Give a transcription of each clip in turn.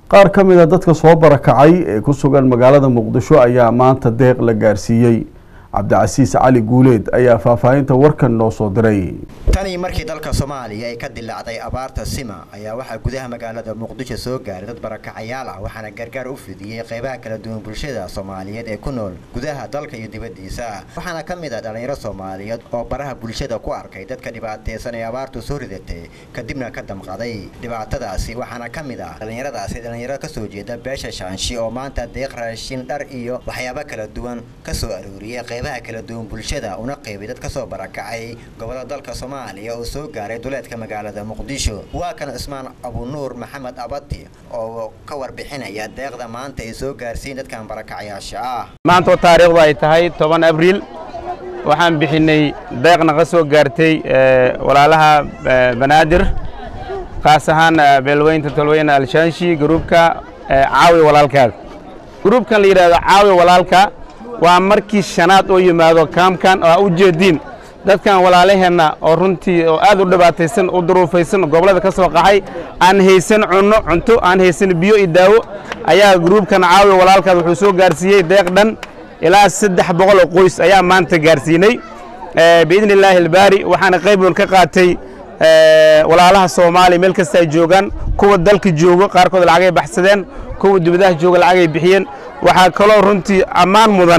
qaar ka mid a dadka soo barakacay ee ku sugan magaalada muqdisho ayaa maanta deeq la gaarsiiyey cabdicasiis cali guuleed ayaa faahfaahinta warkan noo soo diray tanii markii dalka soomaaliya ay ka dilaacday abaarta sima ayaa waxaa gudaha magaalada muqdisho soo gaaray dad barakacayaal ah waxaana gargaar u fidiyey qaybaha kala duwan bulshada soomaaliyeed ee ku nool gudaha dalka iyo dibaddiisa waxaana ka mid ah dhallinyaro soomaaliyeed oo baraha bulshada ku arkay dadka dhibaataysan ee abaartu soo ridatay kadibna ka damqaday dhibaatadaasi waxaana ka mid ah dhallinyaradaasi dhallinyaro kasoo jeeda beesha shaanshi oo maanta deeq raashin dhar iyo waxyaabo kala duwan kasoo arooriyey qaybaha kala duwan bulshada una qeybay dad kasoo barakacay gobolada dalka soomaaliya oo soo gaaray duleedka magaalada muqdisho waa kan cismaan abunuur maxamed abati oo ka warbixinaya deeqda maanta ay soo gaarsiin dadkan barakacayaasha ah maanta oo taariikhdu ay tahay toban abriil waxaan bixinay deeqna ka soo gaartay walaalaha banaadir kaas ahaan beelweynta tolweyne alshaanshi gruubka caawi walaalkaad gruubkan la yidhahdo caawi walaalka waa markii shanaad oo yimaado kaamkan oo u jeediin dadkan walaalaheenna oo runtii oo aad u dhibaataysan u duruufaysan gobollada ka soo qaxay aan haysan cunno cunto aan haysan biyo iyo daawo ayaa gruubkan caawi walaalkaad wuxuu soo gaarsiiyey deeq dhan ilaa saddex boqol oo qoys ayaa maanta gaarsiinay biidni illaahi albaari waxaana qayb weyn ka qaatay walaalaha soomaaliya meel kasta ay joogaan kuwa dalka joogo qaarkood lacagay baxsadeen kuwa dibadaha jooga lacagay bixiyeen waxaa kaloo runtii ammaan mudan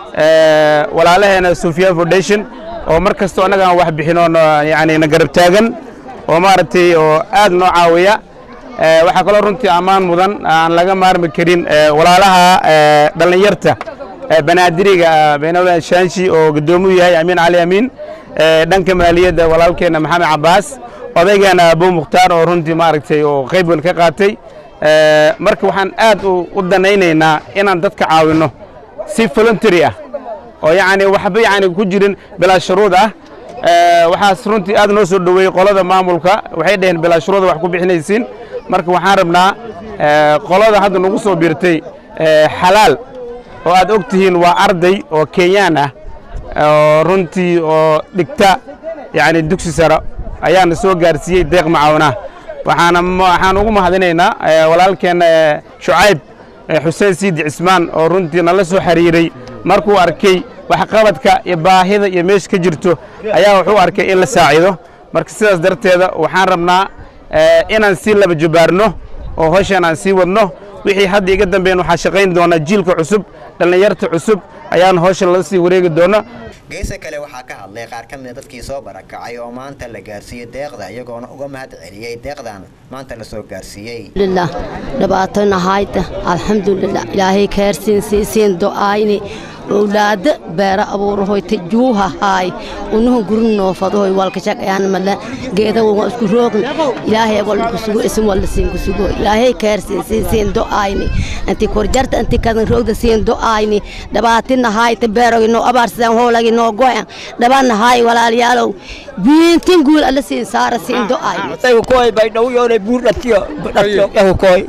walaalaheena sufyaan foundation oo mar kastoo annaga aan wax bixinoo yani na garab taagan oo maaragtay oo aad noo caawiya waxaa kaloo runtii ammaan mudan aan laga maarmi karin walaalaha dhallinyarta banaadiriga beenawla shaanshi oo guddoomiyu yahay amiin cali amiin dhanka maaliyadda walaalkeenna maxamed cabbaas odaygeena abu mukhtaar oo runtii maaragtay oo qayb weyn ka qaatay marka waxaan aad u danaynaynaa inaan dadka caawinno si voluntary ah oo yacni waxba yacni ku jirin bilaa shuruud ah waxaas runtii aad noo soo dhoweeyey qolada maamulka waxay dhaheen bilaa shuruuda wax ku bixinaysiin marka waxaan rabnaa qolada hadda nagu soo biirtay xalaal oo aad og tihiin waa arday oo kenyaan ah oo runtii oo dhigta yacni dugsi sare ayaana soo gaarsiiyey deeq macaawinah waxaana waxaan ugu mahadinaynaa walaalkeenna shucayb xuseen siidi cismaan oo runtii nala soo xiriiray markuu arkay waxqabadka iyo baahida iyo meesha ka jirto ayaa wuxuu arkay in la saacido marka sidaas darteeda waxaan rabnaa inaan sii laba jubaarno oo howshan aan sii wadno wixii hadda iga dambeyn waxaa shaqayn doona jiilka cusub dhallinyarta cusub ayaan howshan la sii wareegi doona geesa kale waxaa ka hadlay qaar ka mida dadkii soo barakacay oo maanta la gaarsiiyey deeqda iyagoona uga mahad celiyey deeqdan maanta la soo gaarsiiyey lilah dhibaatona hayta alxamdulilah ilaahay kaarsiin siisiin do'ayni owlaada beera abuurahoyta juuha haay unuhu gurin noofadohoy walkashaqayaan mala geeda wa isku roogn ilaahay wal kusugo isin wal siin kusugo ilaahay kaarsiin siisiin do'ayni anti korjarta anti kadan roogda siin do'ayni dhibaatina hayta beerogi noo abaarsadaan hoolagi noo goyan dhabana haay walaalayaalow biintin guul alla siin saara siin do'ayni koy bay dhawyoonay buur dhatiyo dhatiyo koy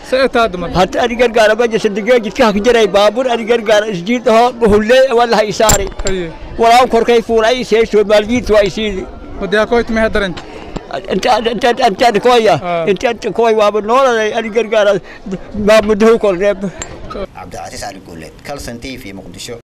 hata ani gargaara ma jesa digee jidkaha ku jiray baabuur ani gargaara isjiidhaho dhuhulle walaha isaari walaa korkay fuulay seesho maaljiidtu waa isiidi intaan koya intaan koy waaba nooladay ani gargaara maamudahu korneeb cabdicasiis cali guuleed calson t v muqdisho